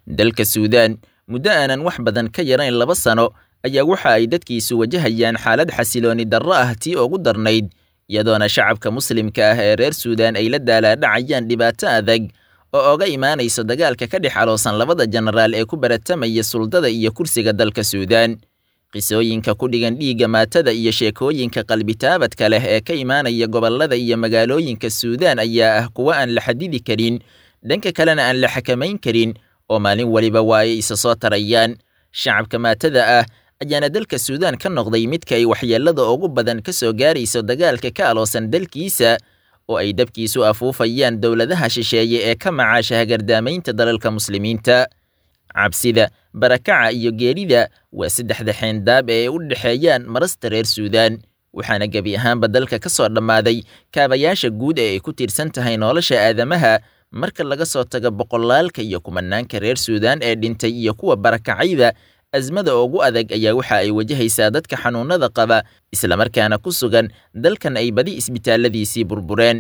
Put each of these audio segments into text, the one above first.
dalka suudaan muddo aanan wax badan ka yarayn laba sano ayaa waxa ay dadkiisu wajahayaan xaalad xasilooni darro ah tii ugu darnayd iyadoona shacabka muslimka ah ee reer suudaan ay la daalaadhacayaan dhibaato adag oo oga imaanayso dagaalka ka dhex aloosan labada jenaraal ee ku baratamaya suldada iyo kursiga dalka suudaan qisooyinka ku dhigan dhiigga maatada iyo sheekooyinka qalbitaabadka leh ee ka imaanaya gobollada iyo magaalooyinka suudaan ayaa ah kuwo aan la xadidi karin dhanka kalena aan la xakamayn karin oo maalin weliba waa ay isa soo tarayaan shacabka maatada ah ayaana dalka suudaan ka noqday midka ay waxyeellada ugu badan ka soo gaarayso dagaalka ka aloosan dalkiisa oo ay dabkiisu afuufayaan dowladaha shisheeye ee ka macaasha hagardaamaynta dalalka muslimiinta cabsida barakaca iyo geerida waa saddexda xeendaab ee ay u dhexeeyaan marasta reer suudaan waxaana gebi ahaanba dalka ka soo dhammaaday kaabayaasha guud ee ay ku tiirsan tahay nolosha aadamaha marka laga soo tago boqolaalka iyo kumanaanka reer suudaan ee dhintay iyo kuwa barakacayba asmada ugu adag ayaa waxa ay wajahaysaa dadka xanuunada qaba islamarkaana ku sugan dalkan ay badi isbitaalladiisii burbureen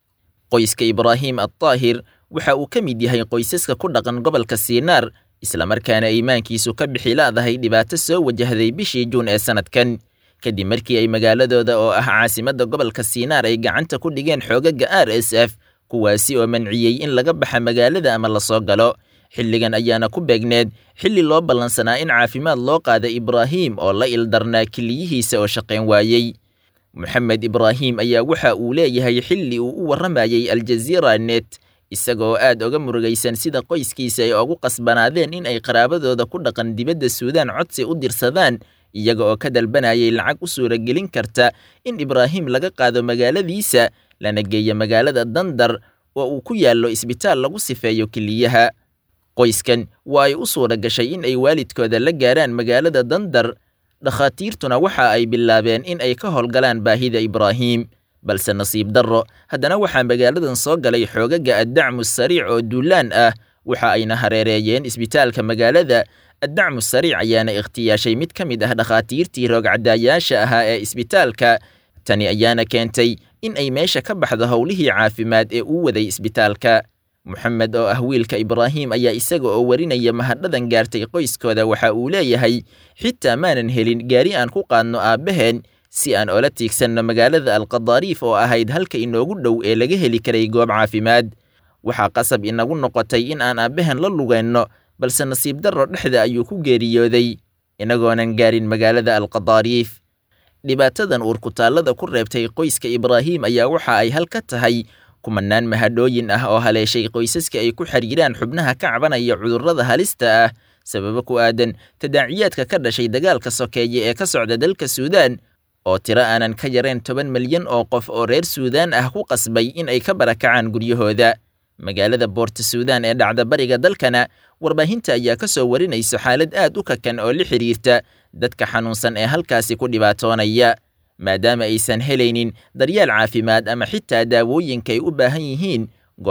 qoyska ibraahim addaahir waxa uu ka mid yahay qoysaska ku dhaqan gobolka siinaar islamarkaana iimaankiisu ka bixi laadahay dhibaato soo wajahday bishii juun ee sannadkan kadib markii ay magaaladooda oo ah caasimadda gobolka siinaar ay gacanta ku dhigeen xoogaga r s f kuwaasi oo manciyey in laga baxa magaalada ama lasoo galo xilligan ayaana ku beegneed xilli loo ballansanaa in caafimaad loo qaada ibraahim oo la ildarnaa keliyihiisa oo shaqayn waayey moxamed ibraahim ayaa waxa uu leeyahay xilli uu u warramayey aljaziira net isaga oo aad oga murugaysan sida qoyskiisa ay ugu qasbanaadeen in ay qaraabadooda ku dhaqan dibadda suudaan codsi u dirsadaan iyaga oo ka dalbanayay lacag u suuragelin karta in ibraahim laga qaado magaaladiisa lana geeyo magaalada dandar oo uu ku yaallo isbitaal lagu sifeeyo keliyaha qoyskan waa ay u suura gashay in ay waalidkooda la gaaraan magaalada dandar dhakhaatiirtuna waxa ay bilaabeen in ay ka howlgalaan baahida ibraahim balse nasiib darro haddana waxaa magaaladan soo galay xoogaga addacmu sariic oo duulaan ah waxa ayna hareereeyeen isbitaalka magaalada addacmu sariic ayaana ikhtiyaashay mid ka mid ah dhakhaatiirtii roogcadaayaasha ahaa ee isbitaalka tani ayaana keentay in ay meesha ka baxdo howlihii caafimaad ee uu waday isbitaalka moxamed oo ah wiilka ibraahim ayaa isaga oo warinaya mahadhadan gaartay qoyskooda waxa uu leeyahay xitaa maanan helin gaari aan ku qaadno aabbaheen si aan oola tiigsanno magaalada alqadaariif oo ahayd halka inoogu dhow ee laga heli karay goob caafimaad waxaa qasab inagu noqotay in aan aabbahen la lugeenno balse nasiib darro dhexda ayuu ku geeriyooday inagoonan gaarin magaalada alqadaariif dhibaatadan uurkutaallada ku reebtay qoyska ibraahim ayaa waxa ay hal ka tahay kumanaan mahadhooyin ah oo haleeshay qoysaska ay ku xiriiraan xubnaha ka cabanaya cudurrada halista ah sababo ku aadan tadaaciyaadka ka dhashay dagaalka sokeeye ee ka socda dalka suudaan oo tiro aanan ka yarayn toban milyan oo qof oo reer suudaan ah ku qasbay in ay ka barakacaan guryahooda magaalada boorta suudaan ee dhacda bariga dalkana warbaahinta ayaa ka soo warinayso xaalad aad u kakan oo la xidhiirta dadka xanuunsan ee halkaasi ku dhibaatoonaya maadaama aysan helaynin daryeel caafimaad ama xitaa daawooyinka ay u baahan yihiin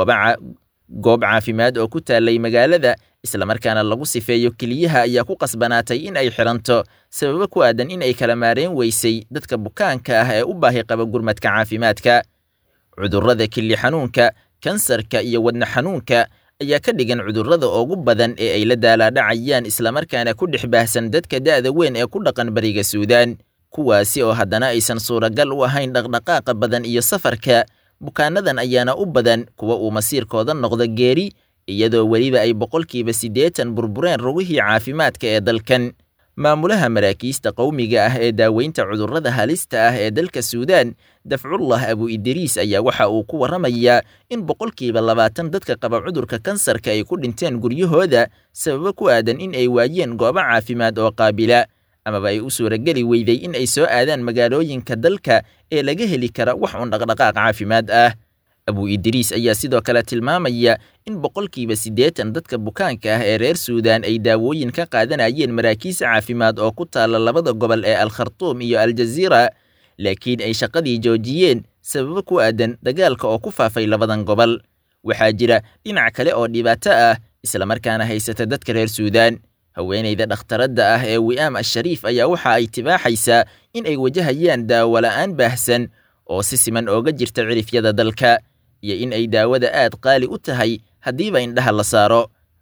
goob caafimaad oo ku taallay magaalada islamarkaana lagu sifeeyo keliyaha ayaa ku qasbanaatay in ay xiranto sababo ku aadan in ay kala maareen weysay dadka bukaanka ah ee u baahi qaba gurmadka caafimaadka cudurrada kili xanuunka kansarka iyo wadna xanuunka ayaa ka dhigan cudurrada ugu badan ee ay la daalaadhacayaan islamarkaana ku dhex baahsan dadka da'da weyn ee ku dhaqan bariga suudaan kuwaasi oo haddana aysan suuragal u ahayn dhaqdhaqaaqa badan iyo safarka bukaanadan ayaana u badan kuwa uu masiirkooda noqdo geeri iyadoo weliba ay boqolkiiba siddeetan burbureen rugihii caafimaadka ee dalkan maamulaha maraakiista qowmiga ah ee daaweynta cudurrada halista ah ee dalka suudaan dafcullah abu idriis ayaa waxa uu ku warramayaa in boqolkiiba labaatan dadka qaba cudurka kansarka ay ku dhinteen guryahooda sababo ku aadan in ay waayeen goobo caafimaad oo qaabila amaba ay u suurageli weyday in ay soo aadaan magaalooyinka dalka ee laga heli kara wax un dhaqdhaqaaq caafimaad ah abu idriis ayaa sidoo kale tilmaamaya in boqolkiiba siddeetan dadka bukaanka ah ee reer suudaan ay daawooyin ka qaadanayeen maraakiis caafimaad oo ku taalla labada gobol ee alkhartuum iyo aljaziira laakiin ay shaqadii joojiyeen sababo ku aadan dagaalka oo ku faafay labadan gobol waxaa jira dhinac kale oo dhibaato ah islamarkaana haysata dadka reer suudaan haweenayda dhakhtaradda ah ee wi'aam ashariif ayaa waxa ay tibaaxaysaa in ay wajahayaan daawo la'aan baahsan oo si siman ooga jirta cirifyada dalka iyo in ay daawada aad qaali u tahay haddiiba indhaha la saaro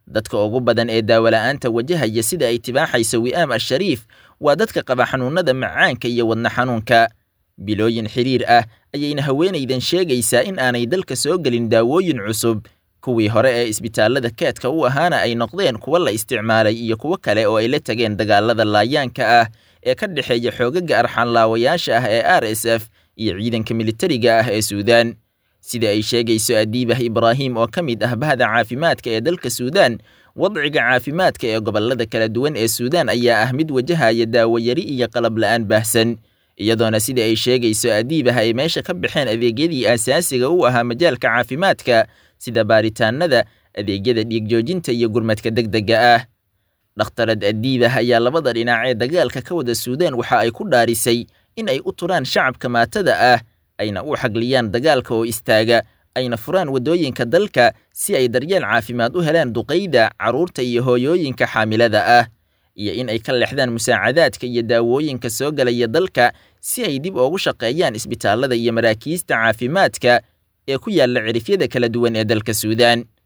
dadka ugu badan ee daawola'aanta wajahaya sida ay tibaaxayso wi'aam al-shariif waa dadka qaba xanuunnada macaanka iyo wadna xanuunka bilooyin xiriir ah ayayna haweenaydan sheegaysaa in aanay dalka soo gelin daawooyin cusub kuwii hore ee isbitaallada keedka u ahaana ay noqdeen kuwa la isticmaalay iyo kuwo kale oo ay la tageen dagaalada laayaanka ah ee ka dhexeeya xoogaga arxanlaawayaasha ah ee r s f iyo ciidanka militariga ah ee suudaan sida ay sheegayso adiibah ibraahim oo ka mid ah bahda caafimaadka ee dalka suudaan wadciga caafimaadka ee gobollada kala duwan ee suudaan ayaa ah mid wajahaya daawayari iyo qalab la'aan baahsan iyadoona sida ay sheegayso adiibah ay meesha ka baxeen adeegyadii aasaasiga u ahaa majaalka caafimaadka sida baaritaanada adeegyada dhiigjoojinta iyo gurmadka degdega ah dhakhtarad adiibah ayaa labada dhinac ee dagaalka ka wada suudaan waxa ay ku dhaarisay in ay u turaan shacabka maatada ah ayna u xagliyaan dagaalka oo istaaga ayna furaan waddooyinka dalka si ay daryeel caafimaad u helaan duqayda carruurta iyo hooyooyinka xaamilada ah iyo in ay ka leexdaan musaacadaadka iyo daawooyinka soo galaya dalka si ay dib ugu shaqeeyaan isbitaallada iyo maraakiista caafimaadka ee ku yaalla cirifyada kala duwan ee dalka suudaan